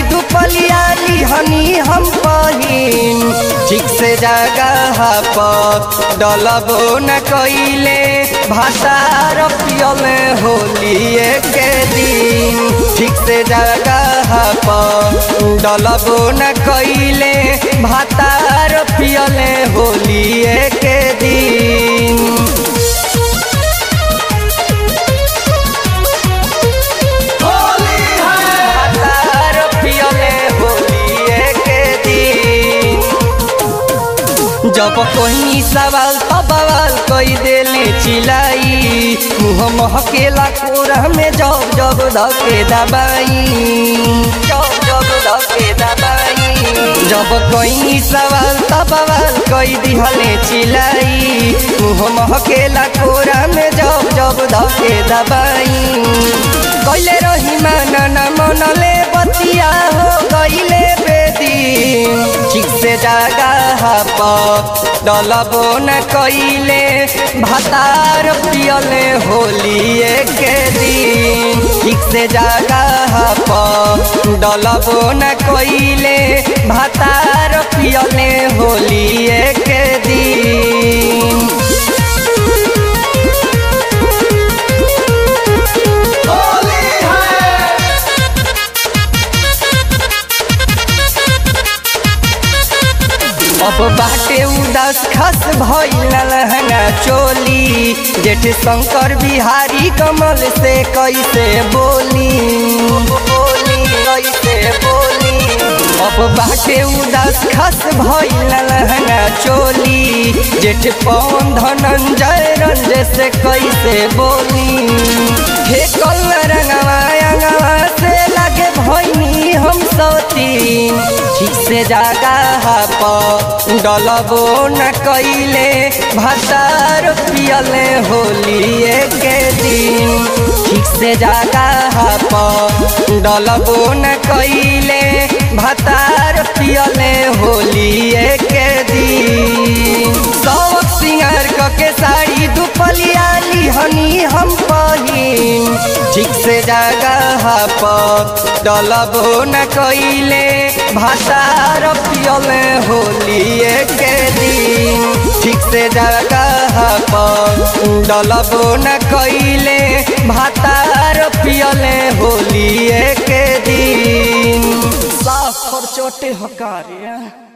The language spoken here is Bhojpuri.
दुपलिया लिहनी हम पहिन ठीक से जगह पर डलबो न कइले भातार पियल होलिए के दिन ठीक से जगह पर डलबो न कइले भातार पियल होलिए के दिन भातार पियले होलिए के दिन जब कोई सवाल तो बवाल कोई देले चिलाई मुँह महकेला कोरा में जब जब धके दबाई जब जब धके दबाई जब कोई सवाल तो बवाल कोई दिहले चिलाई मुँह महकेला कोरा में जब जब धके दबाई कैले रही माना न मनले बतिया हो गईले बेदी ठीक से जगह पर डलबो न कइले भातार पियले होलिए के दिन ठीक से जगह पर डलबो न कइले भातार पियले होलिए के दिन अब बाटे उदास खस भइल लहंगा चोली जेठ शंकर बिहारी कमल से कैसे बोली बोली कैसे बोली अब बाटे उदास खस भइल लहंगा चोली जेठ पवन धनंजय रंज से कैसे बोली हे कल रंगवा अंगवा से लगे भइनी हम सौतीन ठीक से जगह पर डलबो न कइले भातार पियले होलिए के दिन ठीक से जगह पर डलबो न कइले भातार पियले होलिए के दिन सब सिंगार क के साड़ी दुपलिया लिहनी हम पहिन ठीक से जगह पर डलबो न कइले भातार पियले होलिए के दिन ठीक से जगह पर डलबो न कइले भातार पियले होलिए के दिन साफ और चोटे हकारिया